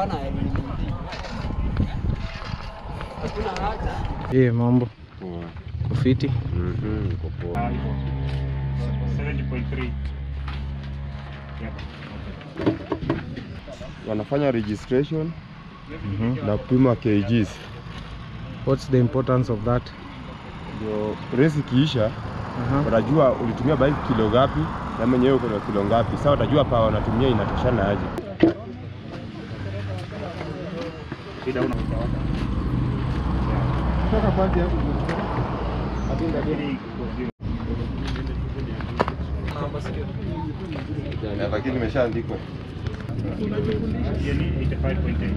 hawana hakuna haja. Eh, mambo kufiti. Mhm, uko poa. 70.3. Yep. Wanafanya registration Mhm. na kupima kgs, What's the importance of that? ndio race ikiisha Aha. wanajua ulitumia bike kilo ngapi na mwenyewe uko na kilo ngapi. Sasa watajua pa wanatumia inatoshana aje. Shida una utawaka. Lakini imeshaandikwa Hiyo ni 85.8.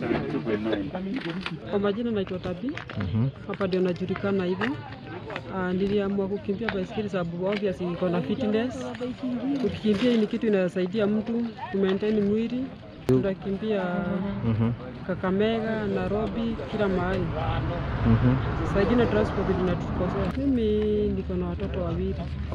72.9. Kwa majina naitwa Tabi, Mhm. hapa ndio najulikana hivyo. Uh, niliamua kukimbia baiskeli sababu obviously iko na fitness. Ukikimbia hii ni kitu inasaidia mtu ku maintain mwili. Tunakimbia Mhm. Kakamega, Nairobi, kila mahali. Mhm. Saa ingine transport zinatukosea. Mimi niko na watoto wawili.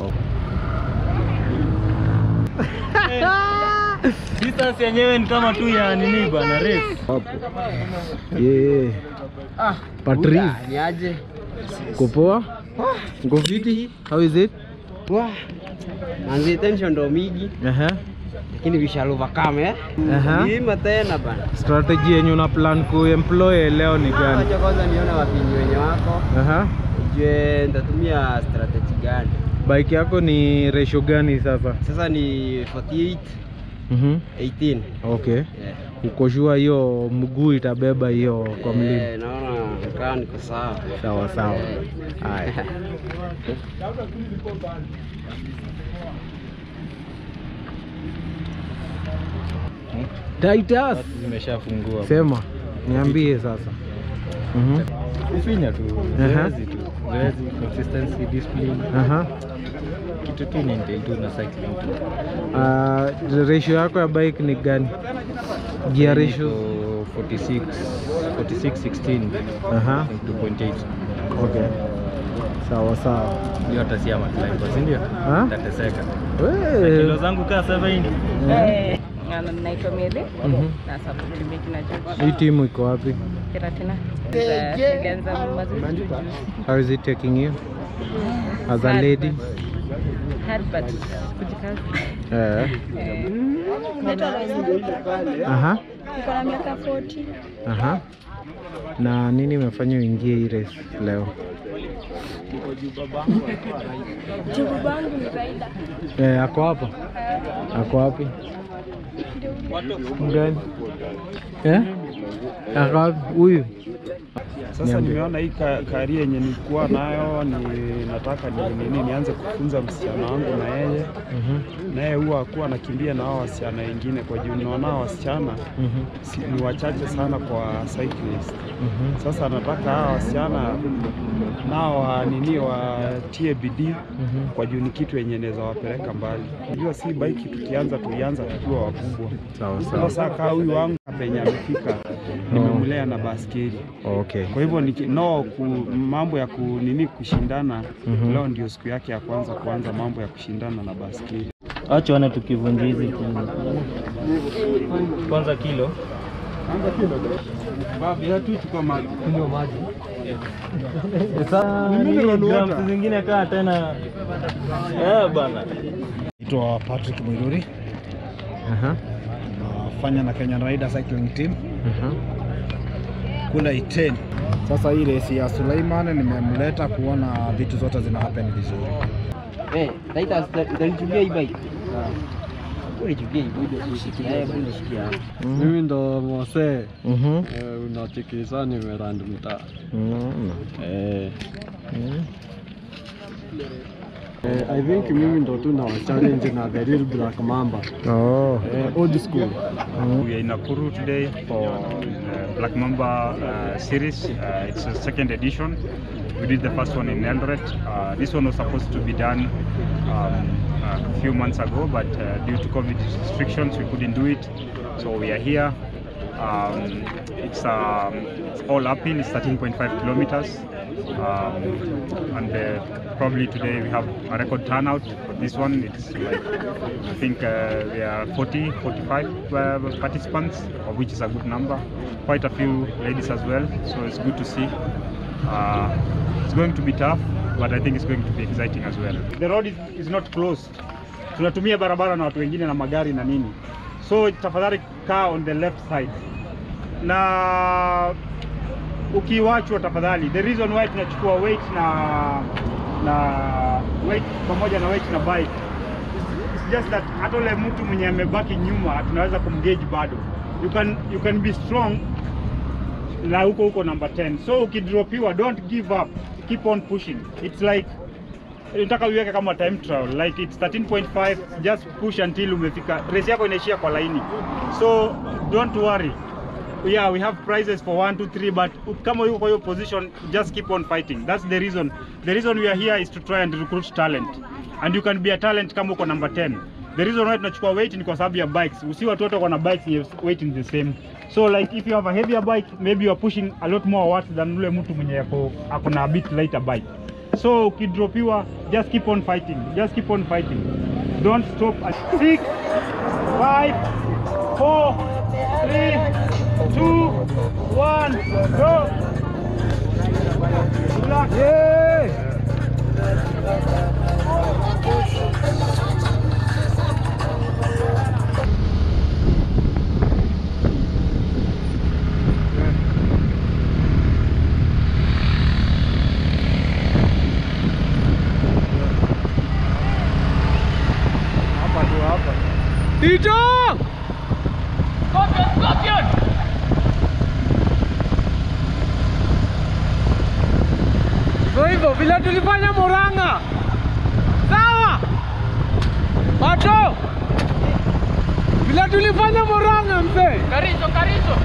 Distance yenyewe ni kama tu ya nini bana race. Yeah. Patrice, Ni aje? uko poa? Uko fiti? How is it? Wah. Manzi tension ndo mingi Aha. lakini we shall overcome eh. Aha. Ima tena bana. Strategy yenye una plan kuemploy leo ni gani? Acha kwanza nione wapinyi wenye wako. Aha. Nijue nitatumia strategy gani. Bike yako ni ratio gani sasa? Sasa ni 48 Mhm. 18. Okay. Yeah. Uko sure hiyo mguu itabeba hiyo kwa mlima? Eh, naona kaa niko sawa. Sawa sawa. Eh. Haya. Titus, Zimeshafungua. sema niambie sasa. Mhm. Kufinya tu. Aha. Zoezi tu. Zoezi, consistency, discipline. Aha. Kitu tu ni ndio tu na cycling tu. Uh, ratio yako ya bike ni gani? Gear ratio? Niko 46 46 16 Aha. 2.8. Okay. Sawa sawa. Hiyo hata si ama climber, si ndio? Ha? Tateseka. Wewe. Kilo zangu kaa 70. Eh, na- naitwa Mary Mhm. na support meet na George Hii timu iko wapi? Keratina. Za- Nilianza mazoezi juzi. How is it taking you? As a lady? Hard but kujikaza. Eh. Eh, Aha. Niko na miaka 40. Aha. Na nini imefanya uingie hii race leo? Jibu bangu ni Raida. Eh, ako hapa? Ako wapi? Mgani? Eh? Ako wapi? Huyu? Sasa Niambie. nimeona hii ka, karia yenye nilikuwa nayo ni nataka ni nini nianze kufunza msichana wangu na yeye Mhm. naye huwa akuwa anakimbia na hao wasichana wengine, kwa juu naona hao wasichana Mhm. si, ni wachache sana kwa cyclist. Mhm. Sasa nataka hawa wasichana nao wa nini watie bidii Mhm. kwa juu ni kitu yenye inaweza wapeleka mbali. Unajua si bike tukianza tulianza tukiwa wakubwa. Sawa sawa. Sasa kaa huyu wangu penye amefika nimemlea na baskeli Okay. kwa hivyo niki- no ku, mambo ya ku, nini kushindana Mhm. leo ndio siku yake ya kwanza kuanza mambo ya kushindana na baskeli. Acha wana tukivunja hizi tu. Kwanza kilo. Sasa nini grams zingine kaa tena. Eh bana. Naitwa Patrick Mwiruri, Aha. nafanya na Kenya Rider Cycling Team Aha. kule Iten. Sasa hii race ya Suleiman nimemleta kuona vitu zote zina happen vizuri. Eh, Taita utanichukia hii bike. Unichukia hii bike. Eh, bwana shikia. Mimi ndo Mose Mhm. unachikisa nimerand mtaa Unaona. eh. Mhm. Eh, I think mimi ndo tu na challenge na the real Black Mamba Oh. eh, old school We are in Nakuru today for uh, Black Mamba uh, series. Uh, it's a second edition. We did the first one in Eldoret. Uh, this one was supposed to be done um, a few months ago, but uh, due to COVID restrictions, we couldn't do it. So we are here. Um, it's, um, it's all uphill. It's 13.5 kilometers Um, and uh, probably today we have a record turnout for this one. It's like, I think uh, there are 40, 45 uh, participants, of which is a good number. Quite a few ladies as well, so it's good to see. Uh, it's going to be tough, but I think it's going to be exciting as well. The road is, is not closed. Tunatumia barabara na watu wengine na magari na nini, so tafadhali kaa on the left side na ukiwachwa tafadhali. The reason why tunachukua weight na na weight pamoja na weight na bike it's just that hata ule mtu mwenye amebaki nyuma tunaweza kumgauge bado. You can, you can be strong na huko huko number 10 so ukidropiwa don't give up keep on pushing it's like nataka uiweke kama time trial like it's 13.5 just push until umefika race yako inaishia kwa laini so don't worry yeah we have prizes for 1 2 3 but kama yuko kwa hiyo position just keep on fighting that's the reason the reason we are here is to try and recruit talent and you can be a talent kama uko number 10 the reason why tunachukua weight ni kwa sababu ya bikes usi watu wote wako na bikes yenye weight is the same so like if you have a heavier bike maybe you are pushing a lot more watts than ule mtu mwenye yako ako na a bit lighter bike so ukidropiwa just keep on fighting just keep on fighting don't stop at 6 5 4 3 2 1 go Good luck. Tito! Scorpion, Scorpion! Hivyo hivyo vile tulifanya Murang'a. Sawa? Mato. Vile tulifanya Murang'a mzee. Karizo, Karizo!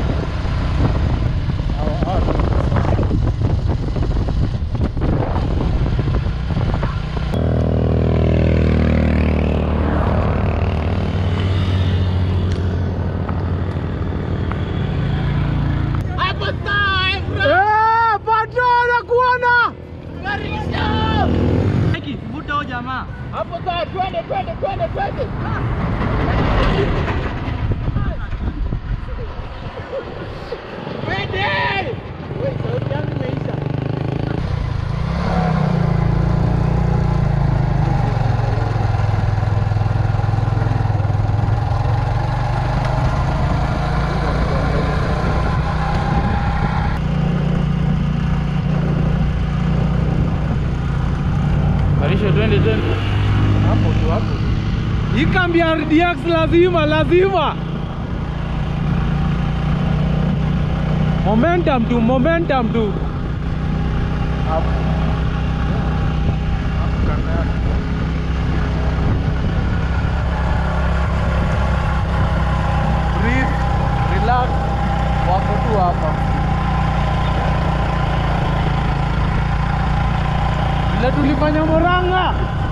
Hapo sawa, Efra! Eh, Pato nakuona. Karizo! Vuta huyo jamaa. Hapo sawa, twende, twende, twende, twende. Twende! Wewe, sauti yangu imeisha. Karisho, twende, twende. Hapo tu, hapo. Hii kambi ya RDX lazima lazima. Momentum tu, momentum tu. Breathe, relax, wako tu hapa. Vile tulifanya Murang'a.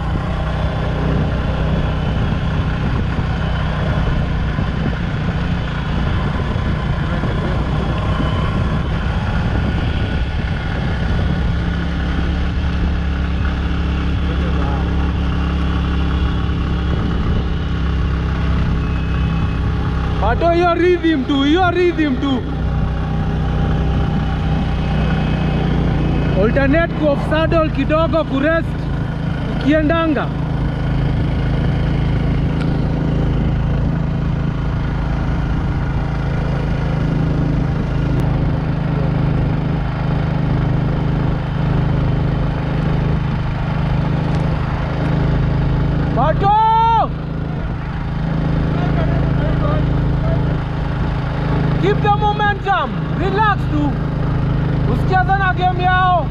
Pato hiyo rhythm tu, hiyo rhythm tu. Alternate ku off saddle kidogo kurest ukiendanga. Pato! Keep the momentum. Relax tu. Usicheze na game yao.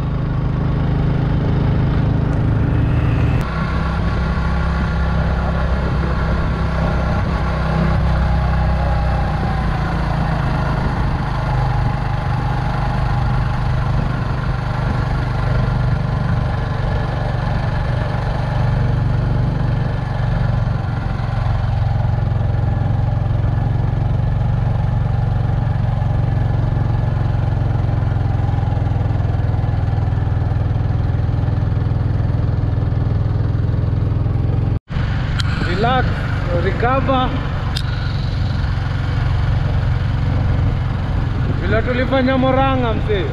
recover vile tulifanya Moranga mzee.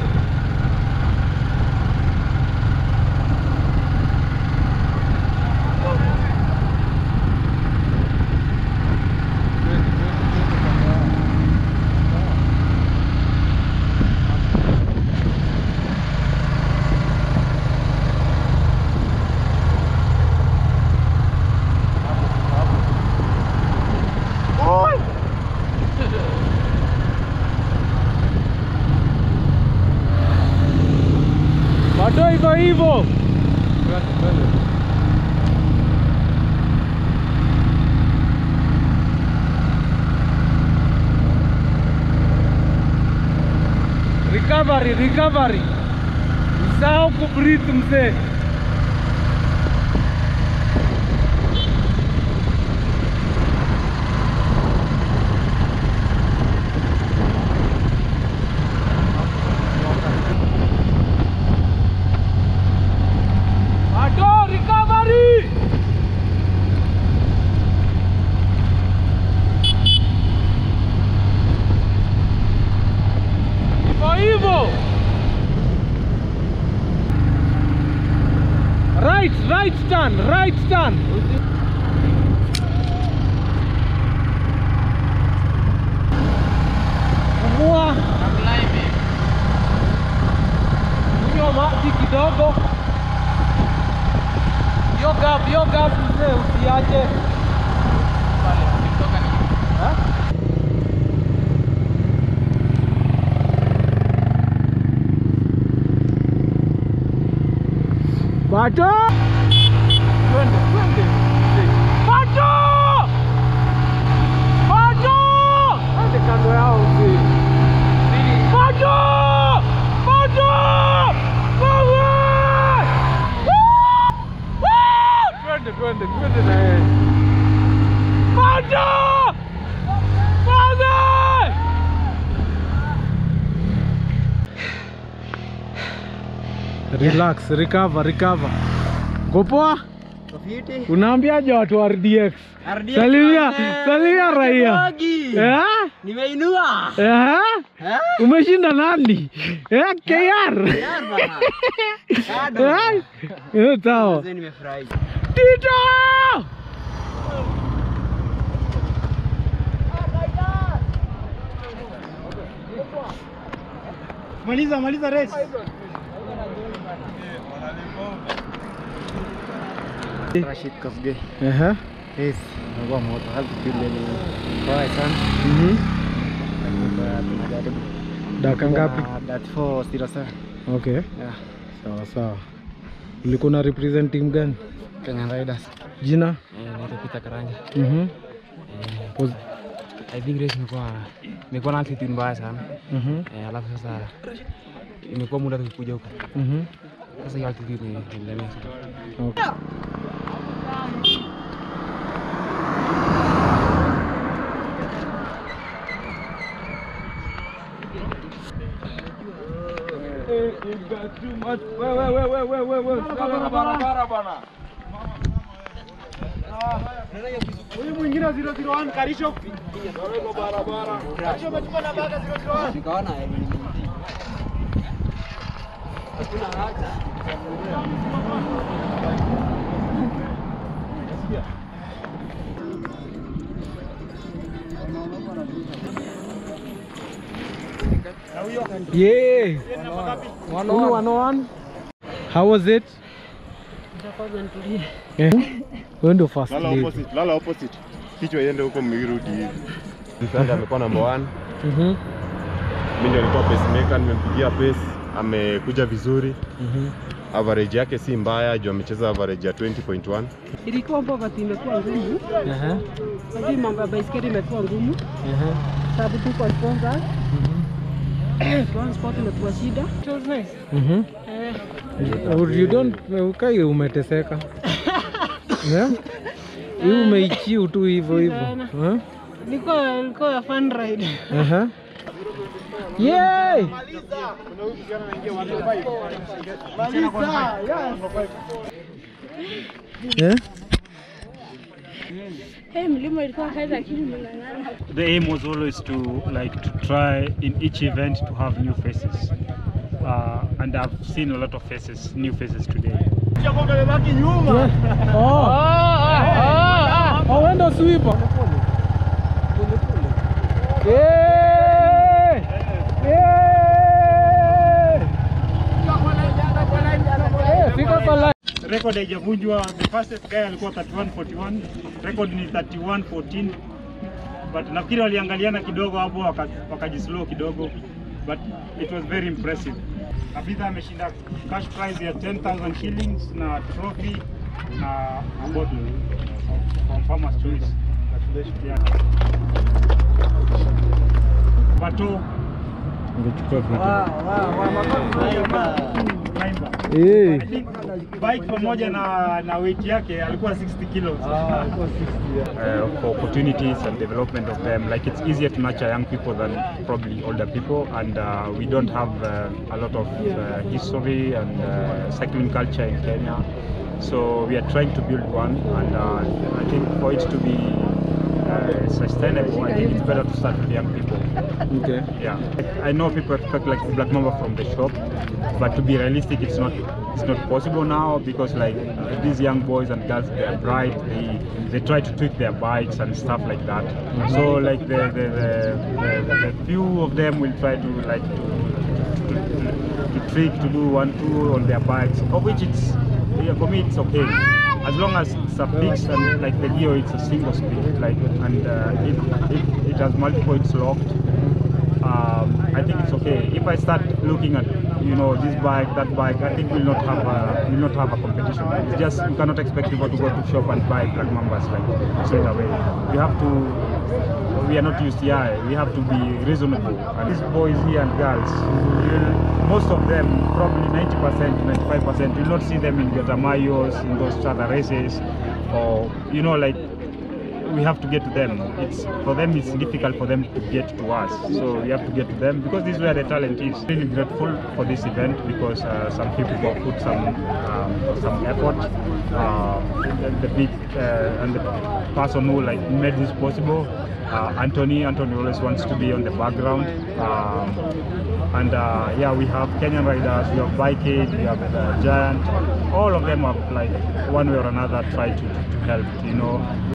Bado hivyo hivyo. Recovery, recovery. Usahau kubreathe mzee. Bado recovery. Hivyo hivyo. Right, right turn, right turn. Pumua. Kunywa maji kidogo. Yo gap, yo gap mzee usiache. Ha? Bado. Twende, twende. Bado. Bado. Twende kando yao mzee. Bado. Bado. Wewe. Woo! Woo! Twende, twende, twende na yeye. Bado. Bado. Relax, recover, recover. Gopoa? Unaambiaje watu wa RDX? RDX Salimia, wazee. salimia raia. Wagi. Eh? Nimeinua. Eh? Umeshinda nani? Eh, KR. Bado. Eh? Eh, sawa. Mzee nimefurahi. Tito! Maliza, maliza race. Rashid Kafge. Ehe. Yes, nagua moto hadi kile ni kwa sana. Mhm. Kwa tunajaribu. Dakika ngapi? That 407. Okay. Yeah. Sawa sawa. Ulikuwa na represent team gani? Kenya Riders. Jina? Eh, naitwa Peter Karanja. Mhm. Eh, I think race imekuwa imekuwa na altitude mbaya sana. Mhm. Eh, alafu sasa imekuwa muda tukikuja huko. Mhm. Sasa hiyo altitude ni nilemea sana. Okay. Huyu mwingine 001 Karisho. Karisho umechukua namba yake 001. Nikaona eh, ni- hakuna haja. Yeah. Unu 101. How was it? Eh? Wewe ndio first Lala lady. opposite, lala opposite. Kichwa iende huko mwirudi hivi. Msanda amekuwa number one. Mhm. Mimi ndio nilikuwa pacemaker, nimempigia pace, amekuja vizuri. Mhm. Average yake si mbaya, juu amecheza average ya 20.1. Ilikuwa poverty imekuwa ngumu, Aha. lakini mambo ya baiskeli imekuwa ngumu Aha. sababu tuko sponsors. Transport imekuwa shida. It was nice. Mhm. Eh, You- You don't ukai umeteseka. Yeah? Hii umeichiu tu hivyo hivyo. Sana. Eh? ilikuwa ilikuwa ya fun ride. Aha. Yay! Yeah? Hey, mlima ilikuwa kali lakini nimeng'ang'ana. The aim was always to like to try in each event to have new faces. Uh, and I've seen a lot of faces, new faces today. Wawenda swipa. Fika kwa line. Record haijavunjwa. The fastest guy alikuwa 3141. Record ni 3114. But nafikiri waliangaliana kidogo hapo waka- wakajislow kidogo. But it was very impressive. Abidha ameshinda cash prize ya 10,000 shillings na trophy na a bottle from Farmer's Choice. Yeah. Bato Climber. Eh. I think bike pamoja na na weight yake alikuwa 60 kilos. uh, for opportunities and development of them. Like it's easier to nurture young people than probably older people, and uh, we don't have uh, a lot of uh, history and uh, cycling culture in Kenya. So we are trying to build one, and uh, I think for it to be uh, sustainable, I think it's better to start with young people. Okay. Yeah, I know people expect like Black Mamba from the shop, but to be realistic, it's not it's not possible now because like uh, these young boys and girls, they are bright. They they try to tweak their bikes and stuff like that. So like the the, the, the, the few of them will try to like to, to, to, to trick to do one two on their bikes, of which it's yeah, for me it's okay. As long as it's a fixed and like the Leo, it's a single speed, like and uh, if, if it has multiple, it's locked um, I think it's okay. If I start looking at you know this bike, that bike, I think we'll not have a we'll not have a competition. It's just you cannot expect people to go to shop and buy black mambas like straight away. We have to. We are not UCI. We have to be reasonable. And these boys here and girls, you'll, most of them, probably 90%, 95%, you'll not see them in Gatamayos, in those other races, or you know like we have to get to them. It's for them. It's difficult for them to get to us. So we have to get to them because this is where the talent is. Really grateful for this event because uh, some people have put some um, some effort. Uh, and the big uh, and the person who like made this possible, uh, Anthony. Anthony always wants to be on the background. Um, and uh, yeah, we have Kenyan riders, we have Bike Aid, we have uh, Giant. All of them have like one way or another tried to, to help. You know.